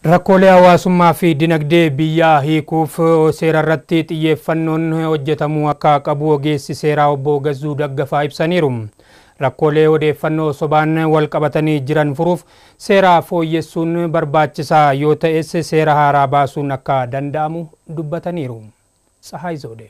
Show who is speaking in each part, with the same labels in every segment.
Speaker 1: Rakkoolee hawaasummaa fi dinagdee biyyaa hiikuuf seera irratti xiyyeeffannoon hojjetamuu akka qabu ogeessi seeraa obbo Gazzuu Daggafaa ibsaniiru. Rakkoolee odeeffannoo sobaan wal qabatanii jiran furuuf seera fooyyessuun barbaachisaa yoo ta'es seera haaraa baasuun akka danda'amu dubbataniiru. Tsahaay Zoodee.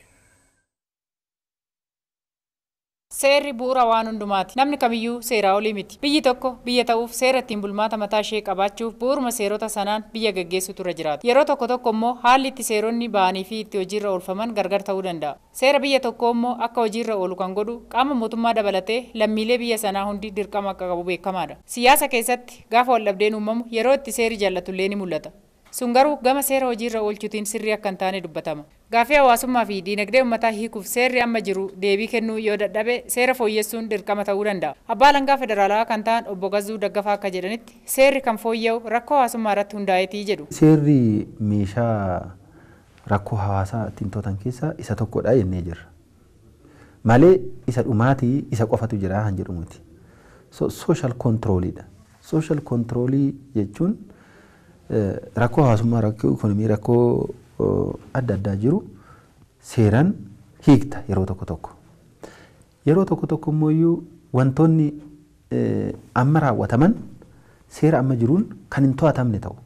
Speaker 2: Seerri bu'uura waan hundumaati. Namni kamiyyuu seeraa olii miti. Biyyi tokko biyya ta'uuf seera ittiin bulmaata mataa ishee qabaachuuf bu'uuruma seerota sanaan biyya gaggeessutu irra jiraata. Yeroo tokko tokko immoo haalli itti seeronni ba'anii fi itti hojiirra oolfaman gargar ta'uu danda'a. Seera biyya tokkoo immoo akka hojiirra oolu kan godhu qaama mootummaa dabalatee lammiilee biyya sanaa hundi dirqama akka qabu beekamaadha. Siyaasa keessatti gaafa waldhabdeen uumamu yeroo itti seerri jaallatullee ni mul'ata. sun garuu gama seera hojiirra oolchuutiin sirrii akka hin taane dubbatama. Gaaffii hawaasummaa fi diinagdee uummataa hiikuuf seerri amma jiru deebii kennuu yoo dadhabe seera fooyyessuun dirqama ta'uu danda'a. Abbaa alangaa federaalaa kan ta'an obbo Gazzuu Daggafaa akka jedhanitti seerri kan fooyya'u rakkoo hawaasummaa irratti hundaa'eetii jedhu.
Speaker 3: Seerri meeshaa rakkoo hawaasaa ittiin to'atan keessaa isa tokkodha jennee jirra. Malee isa dhumaatii isa qofatu jira han jedhu miti. Sooshaal kontirooliidha. Sooshaal kontiroolii jechuun rakkoo hawaasummaa, rakkoo ikonomii, rakkoo adda addaa jiru seeraan hiikta yeroo tokko tokko. Yeroo tokko tokko immoo wantoonni amma raawwataman seera amma jiruun kan hin to'atamne ta'u.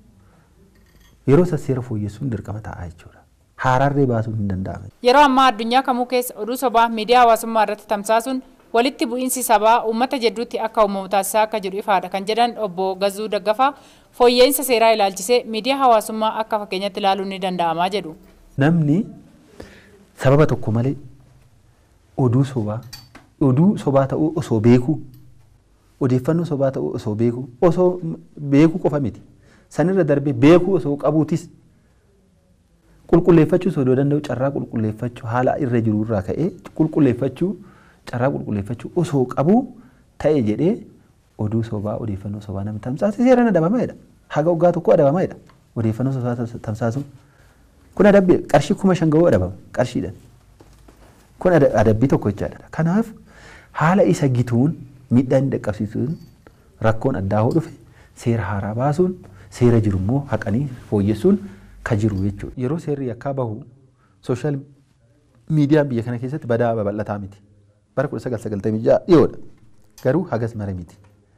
Speaker 3: Yeroo isa seera fooyyessuun dirqama ta'a jechuudha. Haaraarree baasuun hin danda'amu.
Speaker 2: Yeroo ammaa addunyaa kamuu keessa oduu sobaa miidiyaa hawaasummaa irratti tamsaasuun walitti bu'iinsi sabaa uummata jidduutti akka uumamu taasisaa akka jiru ifaadha kan jedhan obbo Gazzuu Daggafaa fooyya'insa seeraa ilaalchisee miidiyaa hawaasummaa akka fakkeenyatti ilaaluun ni danda'amaa jedhu.
Speaker 3: Namni sababa tokko malee oduu sobaa oduu sobaa ta'uu osoo beekuu odeeffannoo sobaa ta'uu osoo beekuu osoo beekuu qofa miti sanirra darbee beekuu osoo qabuutis qulqulleeffachuu osoo danda'u carraa qulqulleeffachuu haala irra jiru irraa ka'ee qulqulleeffachuu carraa qulqulleeffachuu osoo qabuu ta'e jedhee oduu sobaa odeeffannoo sobaa namni tamsaase seeraan adabamaadha. Haga waggaa tokko adabamaadha. Odeeffannoo sobaa tamsaasuun. Kun adabbii qarshii kuma shan ga'uu adabama qarshiidhaan. Kun adabbii tokko jechaadha. Kanaaf haala isa gituun miidhaa inni dhaqqabsiisuun rakkoon addaa hoo dhufe seera haaraa baasuun seera jiru immoo haqanii fooyyessuun ka jiru jechuudha. Yeroo seerri yakkaa bahu sooshaal miidiyaan biyya kana keessatti badaa babal'ataa miti. bara kudha sagal sagaltamii ja'a dhiyoodha. Garuu hagas mara miti.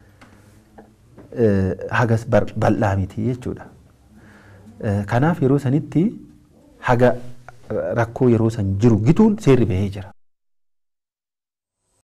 Speaker 3: Hagas bal'aa miti jechuudha. Kanaaf yeroo sanitti haga rakkoo yeroo san jiru gituun seerri bahee jira.